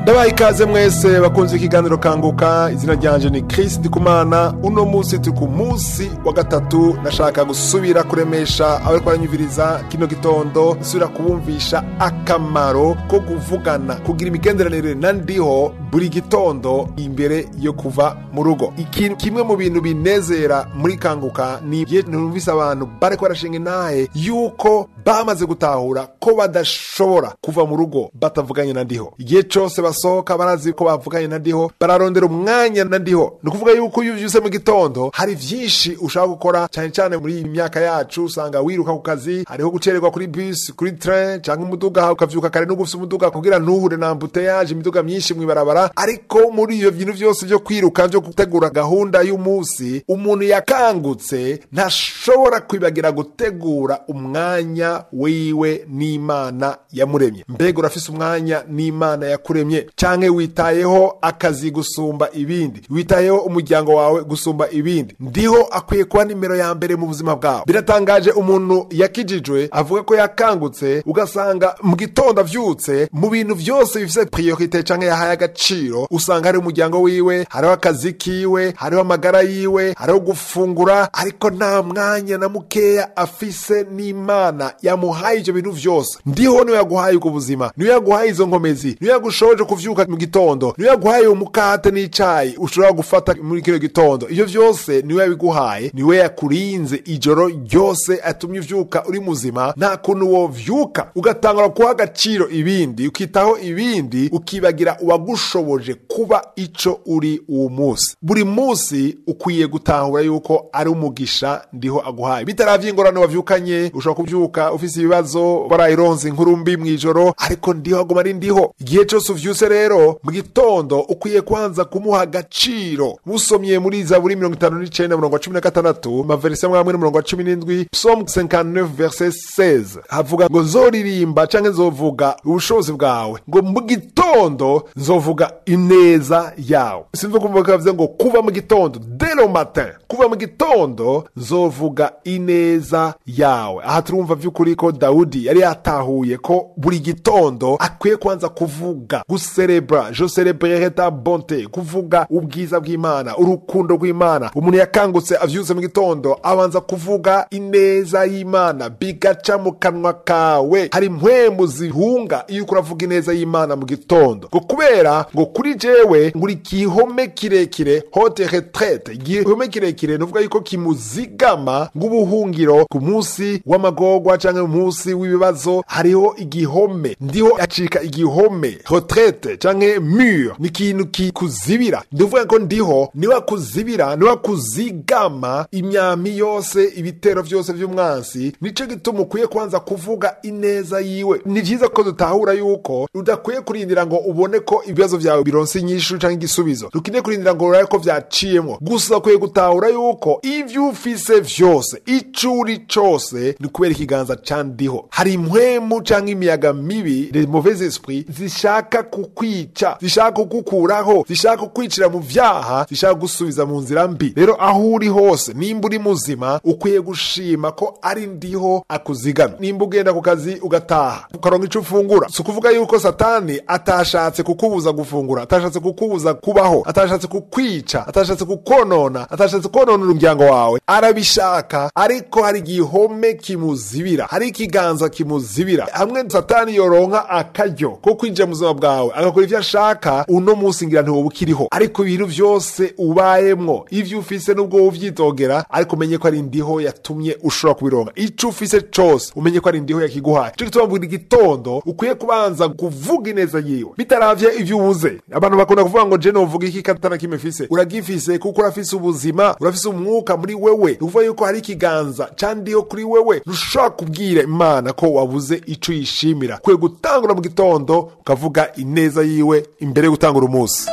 ndabaha ikaze mwese bakunze ikiganiro kanguka izina ryanje ni Chris Ndikumana uno munsi turi ku munsi wa gatatu nashaka gusubira kuremesha abariko baranyumviriza kino gitondo nsubira kubumvisha akamaro ko kuvugana kugira imigenderanire na ndiho buri gitondo imbere yo kuva mu rugo ikintu kimwe mu bintu binezera muri kanguka ni igihe numvise abantu bariko barashinga intahe yuko bamaze gutahura ko badashobora kuva mu rugo batavuganye na ndiho igihe cose basohoka barazi ko bavuganye na ndiho bararondera umwanya na ndiho ni ukuvuga yuko iyo uvyuse mu gitondo hari vyinshi ushaka gukora cyane cyane muri iyi myaka yacu usanga wiruka ku kazi hariho gucererwa kuri bus kuri train cyangwa umuduga ukavyuka kare no gufisa umuduga kugira ntuhure na ambuteyage imiduga myinshi mw'ibarabara ariko muri iyo bintu vyose vyo kwiruka vyo gutegura gahunda y'umunsi umuntu yakangutse ntashobora kwibagira gutegura umwanya wiwe n'imana yamuremye mbega urafise umwanya n'imana yakuremye canke witayeho akazi gusumba ibindi witayeho umuryango wawe gusumba ibindi ndiho akwiye kuba nimero ya mbere mu buzima bwawe biratangaje umuntu yakijijwe avuga ko yakangutse ugasanga mu gitondo avyutse mu bintu vyose bifise priorite canke yahaye agaciro usanga hari umuryango wiwe hariho akazi kiwe hariho amagara yiwe hariho gufungura ariko nta mwanya na mukeya afise n'imana yamuhaye ivyo bintu vyose ndiho niwe yaguhaye ubwo buzima niwe yaguhaye izo nkomezi niwe yagushoboje kuvyuka mu gitondo niwe yaguhaye umukate n'icayi ushobora gufata muri kino gitondo ivyo vyose niwe yabiguhaye niwe yakurinze ijoro ryose atumye uvyuka uri muzima nta kuntu wovyuka ugatangura guha agaciro ibindi ukitaho ibindi ukibagira uwagushoboje kuba ico uri uwo munsi buri munsi ukwiye gutahura yuko ari umugisha ndiho aguhaye bitaravye ingorane wavyukanye ushobora kuvyuka ufise ibibazo warayironse inkuru mbi mw'ijoro ariko ndiho aguma ari ndiho igihe cose uvyuse rero mu gitondo ukwiye kwanza kumuha agaciro musomye muri zaburi mirongo itanu n'icenda murongo wa cumi na gatandatu maverisi amwe amwe n'umurongo wa cumi n'indwi psalm 59 verset 16 havuga ngo nzoririmba canke nzovuga ubushobozi bwawe ngo mu gitondo nzovuga ineza yawe sinzi kumva ko bavuze ngo kuva mu gitondo dès le matin kuva mu gitondo nzovuga ineza yawe aha turumva vy'ukuri ko dawudi yari yatahuye ko buri gitondo akwiye kwanza kuvuga guserebra je celebrerai ta bonté kuvuga ubwiza bw'imana urukundo rw'imana umuntu yakangutse avyutse mu gitondo abanza kuvuga ineza y'imana bigaca mu kanwa kawe hari impwemu zihunga iyo uriko uravuga ineza y'imana mu gitondo ngo kubera ngo kuri jewe nguri igihome kirekire hote retraite igihome kirekire nuvuga yuko kimuzigama ng'ubuhungiro ku munsi w'amagorwa canke mu munsi w'ibibazo hariho igihome ndiho acika igihome retraite canke mur ni ikintu kikuzibira ndivuga ko ndiho niwe akuzibira niwe akuzigama imyami yose ibitero vyose vy'umwansi nico gituma ukwiye kwanza kuvuga ineza yiwe ni vyiza ko dutahura yuko udakwiye kurindira ngo ubone ko ibibazo vyawe bironse inyishu canke igisubizo dukeneye kurindira ngo urabe ko vyaciyemwo gusa ukwiye gutahura yuko ivyo ufise vyose ico uri cose ni kubera ikiganza ca ndiho hari impwemu canke imiyaga mibi les mauvais esprits zishaka kukwica zishaka kugukuraho zishaka kukwicira mu vyaha zishaka gusubiza mu nzira mbi rero aho uri hose nimba uri muzima ukwiye gushima ko ari ndiho akuzigama nimba ugenda ku kazi ugataha ukaronka ico ufungura si ukuvuga yuko satani atashatse kukubuza gufungura atashatse kukubuza kubaho atashatse kukwica atashatse kukonona atashatse konona umuryango wawe arabishaka ariko hari igihome kimuzibira hari ikiganza kimuzibira hamwe satani yoronka akaryo ko kwinjira mu buzima bwawe agakora ivyo ashaka uno munsi ngira ntiwoba ukiriho ariko ibintu vyose ubayemwo ivyo ufise n'ubwo uvyitogera ariko umenye ko ari ndiho yatumye ushobora kubironka ico ufise cose umenye ko ari ndiho yakiguhaye ico gituma buri gitondo ukwiye kubanza kuvuga ineza yiwe bitaravye ivyo ubuze abantu bakunda kuvuga ngo je novuga iki katana kimwe fise uragifise kuko urafise ubuzima urafise umwuka muri wewe ni ukuvuga yuko hari ikiganza candiho kuri wewe ntushobora kubwira imana ko wabuze ico yishimira ukwiye gutangura mu gitondo ukavuga ineza yiwe imbere yo gutangura umunsi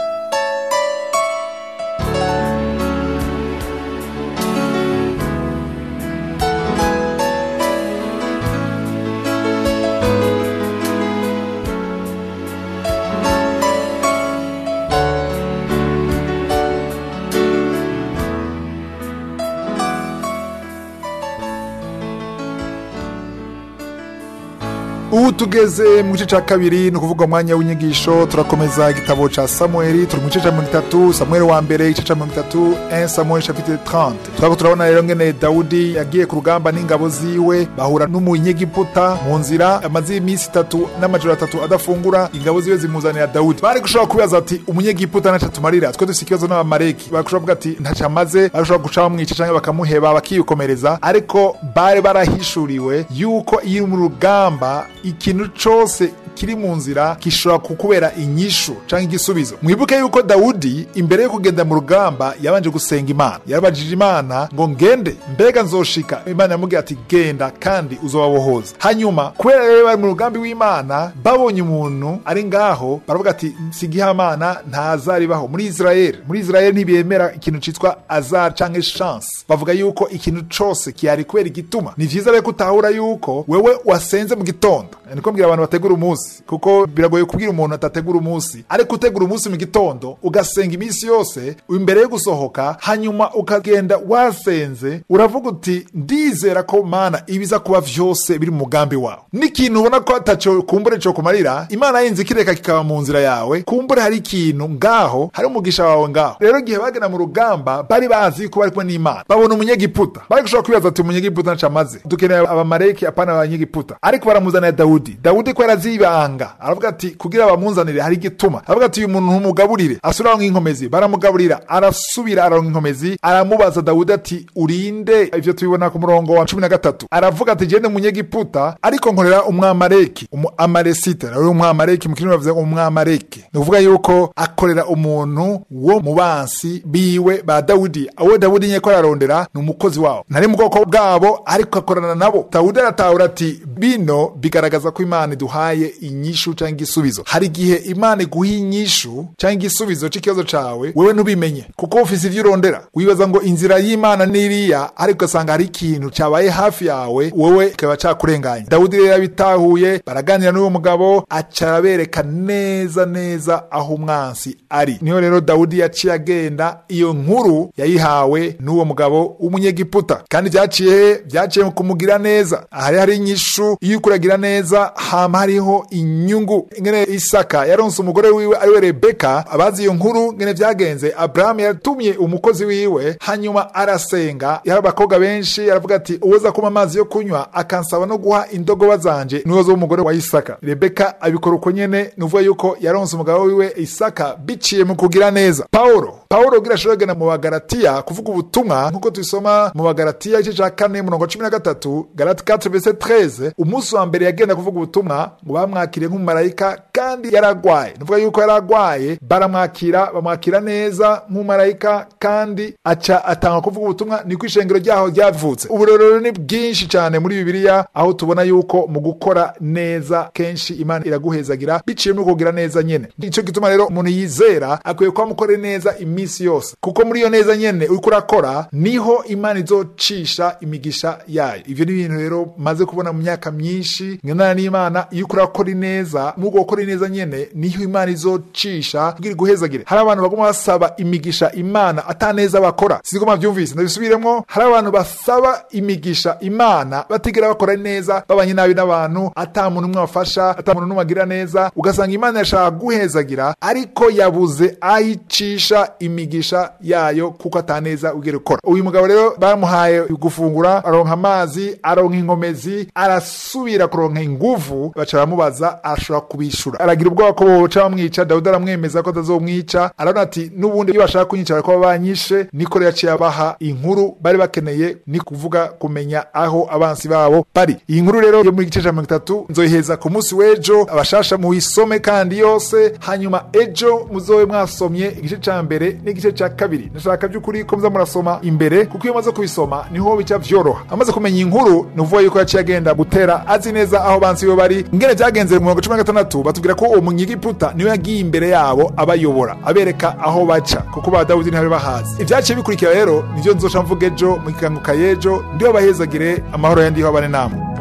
ubu tugeze mu gice cya kabiri ni ukuvuga umwanya w'inyigisho turakomeza igitabo cya samuel turi mu gice cya mirongo itatu samuel wa mbere igice cya mirongo itatu en samuel chapitre 30 turako turabona rero ngene dawudi yagiye ku rugamba n'ingabo ziwe bahura n'umunyegiputa mu nzira amaze iminsi itatu n'amajoro atatu adafungura ingabo ziwe zimuzanira dawudi bari gushobora kubibaza ati umunyegiputa ntaco tumarira twe dufise ikibazo n'abamareki bashobora kuvuga ati ntaco amaze bashobora guca bamwica canke bakamuheba bakiyikomereza ariko bari barahishuriwe yuko iyo uri mu rugamba ikintu cose kiri mu nzira gishobora kukubera inyishu canke igisubizo mwibuke yuko dawudi imbere yo kugenda mu rugamba yabanje gusenga imana yarabajije imana ngo ngende mbega nzoshika imana yamubwiye ati genda kandi uzobabohoza hanyuma kubera rero bari mu rugambi w'imana babonye umuntu ari ngaho baravuga ati sigihamana ntazaribaho muri israeli muri israeli ntibemera ikintu citwa azar canke chance bavuga yuko ikintu cose kihari kubera igituma ni vyiza rero kutahura yuko wewe wasenze mu gitondo niko mbwira abantu bategura umunsi kuko biragoye kubwira umuntu atategura umunsi ariko utegura umunsi mu gitondo ugasenga iminsi yose imbere yo gusohoka hanyuma ukagenda wasenze uravuga uti ndizera ko mana ibiza kuba vyose biri mu mugambi wawe n'ikintu ubona ko ataco kumbure co kumarira imana yinze ikireka kikaba mu nzira yawe kumbure hari ikintu ngaho hari umugisha wawe ngaho rero igihe bagenda mu rugamba bari bazi ko bari kumwe n'imana babona umunyegiputa bari gushobora kwibaza ati umunyegiputa ntaco amaze dukeneye abamareki apana abanyegiputa ariko baramuzanira dawudi dawudi ko yarazibanga aravuga ati kugira bamunzanire hari igituma aravuga ati uyu muntu ntumugaburire asubiraho nk'inkomezi baramugaburira arasubira aronka inkomezi aramubaza dawudi ati urinde ivyo tubibona ku murongo wa cumi na gatatu aravuga ati gende munyegiputa ariko nkorera umwamareki umu amaresite rero umwamareki mu kirimi bavuze umwamareki ni ukuvuga yuko akorera umuntu wo mu bansi biwe ba dawudi uwo dawudi nyeko ararondera ni umukozi wabo ntari mu bwoko bwabo ariko akorana nabo dawudi aratahura ati bino bigaragaza ko imana iduhaye inyishu cyangwa igisubizo hari igihe imana iguha inyishu cyangwa igisubizo cy'ikibazo cawe wewe ntubimenye kuko ufise ivyo urondera wibaza ngo inzira y'imana n'iriya ariko ugasanga hari ikintu cyabaye hafi yawe wowe kikaba cakurenganya dawudi rero yabitahuye baraganira n'uwo mugabo aca arabereka neza neza aho umwansi ari niho rero dawudi yaciye agenda iyo nkuru yayihawe n'uwo mugabo w'umunyegiputa kandi vyaciye vyaciye mu kumugira neza ahari hari inyishu iyo ukuragira neza hama hariho inyungu ngene isaka yaronse umugore wiwe ariwe rebeka abazi iyo nkuru ngene vyagenze aburahamu yatumye umukozi wiwe hanyuma arasenga yari abakobwa benshi aravuga ati uwoza kuma amazi yo kunywa akansaba no guha indogoba zanje niwo zo umugore wa isaka rebeka abikora uko nyene ni uvuga yuko yaronse umugabo wiwe isaka biciye mu kugira neza pawulo pawulo ugira ashobora kugenda mu bagaratiya kuvuga ubutumwa nk'uko tubisoma mu bagaratiya igice ca kane murongo cumi na gatatu galati 4 verset 13 umunsi wa mbere yagenda kuvuga ubutumwa ngo bamwakire nk'umumarayika kandi yaragwaye nuvuga yuko yaragwaye baramwakira bamwakira neza nk'umumarayika kandi aca atanga kuvuga ubutumwa niko ishengero ryaho ryavutse uburorero ni bwinshi cyane muri bibiliya aho tubona yuko mu gukora neza kenshi imana iraguhezagira biciye mu kugira neza nyene ico gituma rero umuntu yizera akwiye kuba mukore neza iminsi yose kuko muri iyo neza nyene uriko urakora niho imana izocisha imigisha yayo ivyo ni ibintu rero maze kubona mu myaka myinshi ngenana n'imana iyo uriko urakora ineza muri ubwo gukora ineza nyene niho imana izocisha kugira iguhezagire hari abantu baguma basaba imigisha imana ataneza bakora sinzi ko mwavyumvise ndabisubiremwo hari abantu basaba imigisha imana batigera bakora neza babanye nabi n'abantu ata muntu umwe bafasha ata muntu n'umwe agira neza ugasanga imana yashaka guhezagira ariko yabuze ayicisha imigisha yayo kuko ataneza ugera ukora uyu mugabo rero bamuhaye gufungura aronka amazi aronka inkomezi arasubira kuronka inguvu baca baramubaza ashobora kubishura aragira ubwoba ko boca bamwica dawudi aramwemeza ko atazomwica arabona ati n'ubundi iyo bashaka kunyica bariko banyishe niko rero yaciye abaha inkuru bari bakeneye ni kuvuga kumenya aho abansi babo bari iyi nkuru rero yo muri gice ca mirongo itatu nzoyiheza ku munsi w'ejo abashasha muyisome kandi yose hanyuma ejo muzobe mwasomye igice ca mbere n'igice ca kabiri ndashaka by'ukuri ko muza murasoma imbere kuko iyo umaze kubisoma niho bica vyoroha amaze kumenya inkuru ni uvuga yuko yaciye agenda gutera azi neza aho bansi bo bari ngene vyagenze mu mirongo cumi na gatandatu batubwira ko uwo munyigiputa niwe yagiye imbere yabo abayobora abereka aho baca kuko ba dawudi ntibari bahazi ivyaciye bikurikira rero nivyo nzoca mvuga ejo mu kiganguka y'ejo ndiho bahezagire amahoro yandiho abane namwe